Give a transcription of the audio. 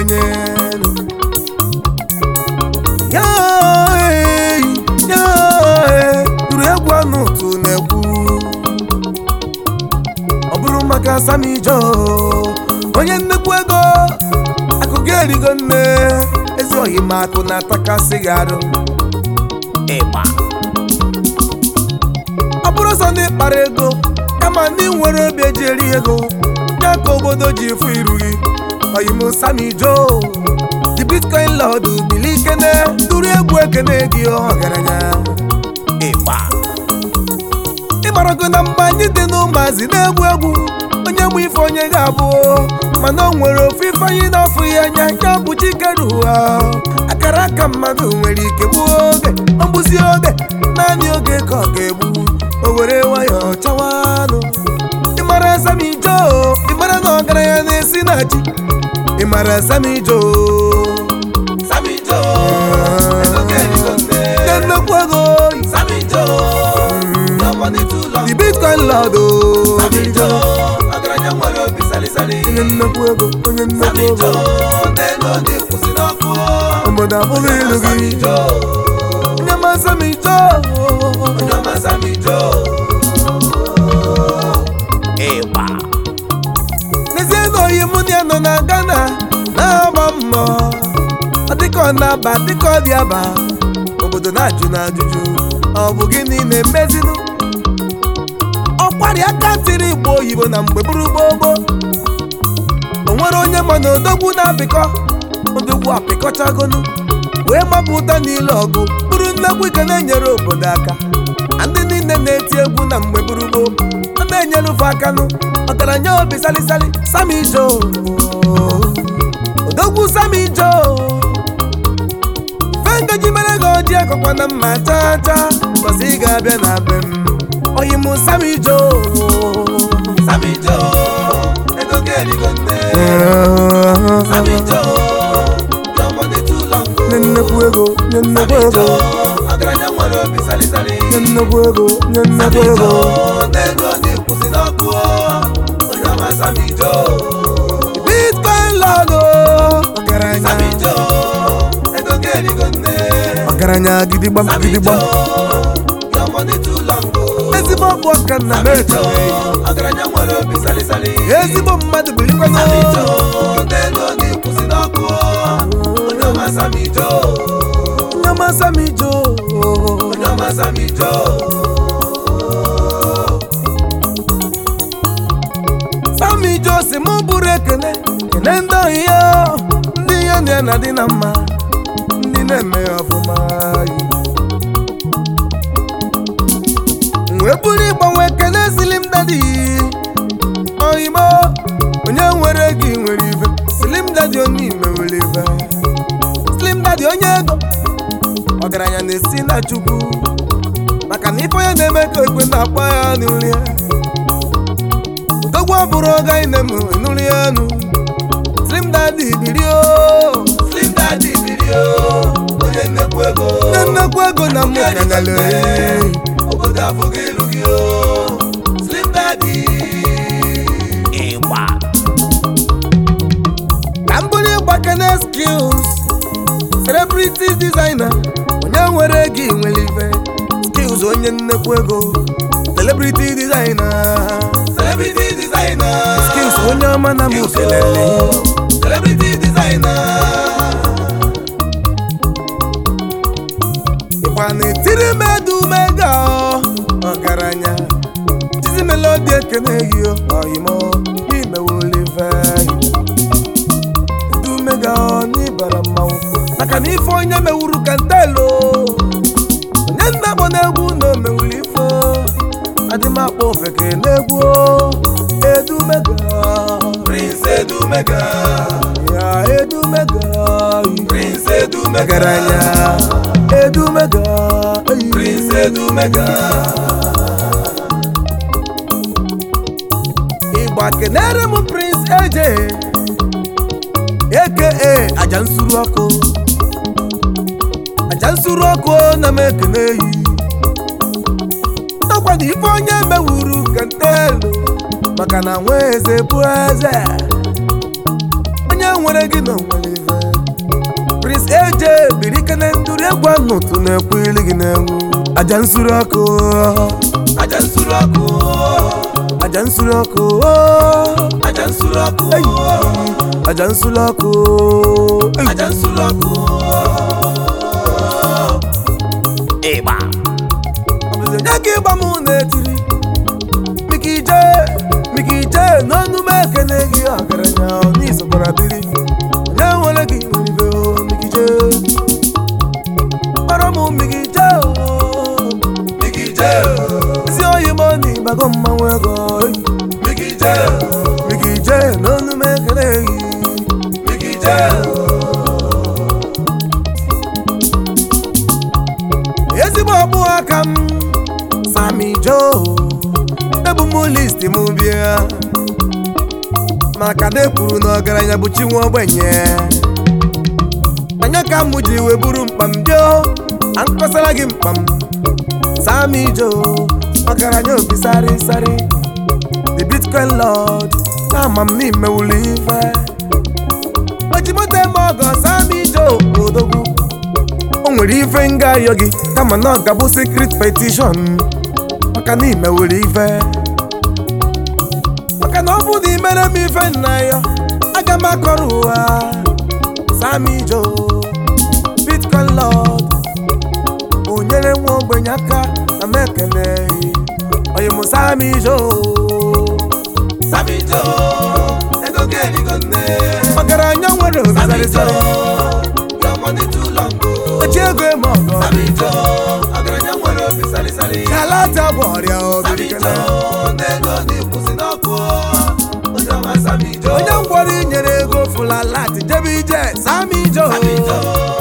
ọgaranya ya ee, ya ee, tụrụ egwu anụ ụtụ na-ekwu ọ bụrụ maka Sammy Joe onye nnukwu ego akụkọ erigo nne ezi oyi ma akụ na-atakasị gị arụ ịgba ọ bụrụ sọ ndị kpara ego kama ndị nwere obi eji eri ego ya ka obodo ji efu iru gị oyim Sammy Joe the bitcoin lord bili ikene duru egwu ekene gị ọgaranya ịgba ịgbarago na mgbe anyị dị n'ụmụazị na-egwu egwu onye mụ ife onye ga-abụ mana o nwere ofu ife anyị na-afụ ya anya ya bụ chikeru ụgha akara aka mmadụ nwere ike gbuo oge ọ bụzi oge naanị oge ka ọ ga-egbu o were nwayọọ chawanụ ịmara Sammy Joe ịmara na ọgaranya na-esi na chi ịmara Sammy Joe Sammy Joe, ego ga-erigo nne. Nye nnukwu ego Sammy Joe, your money too long. the bitcoin lord o. Sammy Joe, ọgaranya nwere obi salisali. onye nnukwu ego onye nnukwu Sammy ego Joe, n'elu ndị kwụsị n'ọkụ. obodo abụghị ilu Sammy gị Joe, onye ma Sammy Joe onye ọma Sammy Joe. ịgba n'ezie na oyi mụ na ya nọ na Ghana na-agba mbọ ọ dịka ọ na-aba dịka ọ dị aba obodo na-ajụ na ajụjụ ọ bụ gịnị na-emezinụ ọkwari aka tiri igbo oyibo na mgbe bụrụ gbogbo o nwere onye ma na odogwu na-apịkọ odogwu apịkọchagonu wee mapụta n'ile ọgụ bụrụ nnekwu ike na-enyere obodo aka na ndị niile na-eti egwu na mgbe bụrụ gboo ọ na-enyere ụfe akanụ ọgaranya obi salisali Sammy Joe odogwu Sammy Joe ife ngaji mere gị oji akọkwa na mma chaa chaa mbọsị ị ga-abịa na be m oyi m Sammy Joe Sammy Joe, ego ga-erigo nne. Sammy Joe, your money too long. nye nnekwu ego nye nnekwu Sammy ego Joe, ọgaranya nwere obi salisali. nye nnekwu ego nye nnekwu Sammy ego Joe, n'elu ndị kwụsị n'ọkụ. Onye ọma Sammy Joe. bitcoin lọgo ọgaranya Sammy Joe, ego ga-erigo nne. ọgaranya gidigbam Sammy gidigbam Joe, your money too long. ezigbo ọgwụ ọka nna m Sammy eche Joe, ọgaranya nwere obi salisali. ezigbo mmadụ birikwana Sammy Joe, n'elu ndị kwụsị n'ọkụ. Onye ọma Sammy Joe. onye ọma Sammy Joe Onye ọma Sammy Joe. Sammy Joe si mụ bụrụ ekele kele ndị ohi ya ndị ya na ya na-adị na mma ndị na-eme ya ọfụma wee bụrụ ịgbanwe ekele Slim Daddy oyimo onye nwere gị nwere ife Slim Daddy onye ime nwere ife Slim Daddy onye ego ọgaranya na-esi na Chukwu maka na ife onye na-eme ka ekwe na-akpọ ya n'uri ya odogwu abụrụ ọga ine m nụrụ ya nụ Slim Daddy biri o Slim Daddy biri o, onye nnekwu ego. nne nnekwu ego na mụ nyanyale Obodo afọghị ilu gị o. Slim Daddy. ịgba ka m bụrụ ịgba kene skills celebrity designer onye nwere gị nwere ife skills onye nnekwu ego celebrity designer Celebrity designer. skills onye ọma na mụ kelele Celebrity designer. ịkwa na-etiri m edumega ọgaranya tizi melodi ekene gị oyimo imewolive edumega n'ịbara mmanwụ maka na ife onye mewuru kantelo onye nna kpọ n'egwu na o mewuru ife adịmakpọ ofeke n'egwu edumega Prince Edumega. ya edumega Prince Edumega. ọgaranya edumega eyi. Prince Edumega. ịgba kenere m prince eje aka aja nsuru ọkụ aja nsuru ọkụ na m ekene yi ọkwado ife onye mewuru kantelu maka na nwa eze bụ eze onye nwere gị na onwere ife prince AJ biri ike na ndụrụ egwu anụtụ na-ekwu ili gị na-egwu aja nsuru ọkụ aja nsuru ọkụ aja nsuru ọkụ aja nsuru ọkụ aja nsuru ọkụ aja nsuru ọkụ ịgba ọbụzi onye ka ịgba m na-etiri mika ije mika ije n'ọnụ m ekene gị ọgaranya n'isokwara biri onye nwere gị nwere ibe o mika ije kpọrọ m mika ije o migije ezi oyi m na ịgbago mmanwụ ego migije mika ije n'ọnụ m ekene gị migije ezigbo ọkpụ aka m Sami Joe ebu m listi m bịa maka na ekwuru na ọgaranya bụ chi nwa ogbenye anya ka m ji wee buru mkpa m bịa akpasara gị mkpa m Sami Joe ọgaranya obi sari sari the bitcoin lord na-ama m n'ime wuli ife ojimoto eme ọgọ Sami Joe odogwu o nwere ife nga ayọ gị kama na ọ ga-abụ secret petition maka na imewere ife maka na ọ bụ na imere m ife nna ya aga m akọrọ ụwa Sami Joe bitcoin lord o nyere nwa ogbenye aka na m ekele onye m Sami Joe Sami Joe ego gị erigo nne ọgaranya nwere obi Sami sarịsarị Joe your money too long o ochi ego eme ọgọ Sami Joe ọgaranya nwere obi salịsalị kalata bụ ọrịa Sami obirikele Joe n'ego na-ekwusi n'ọkụ onye ọma Sami Joe onye ngwọrọ inyere ego fụlalat jebe ije Sami Joe Sami Joe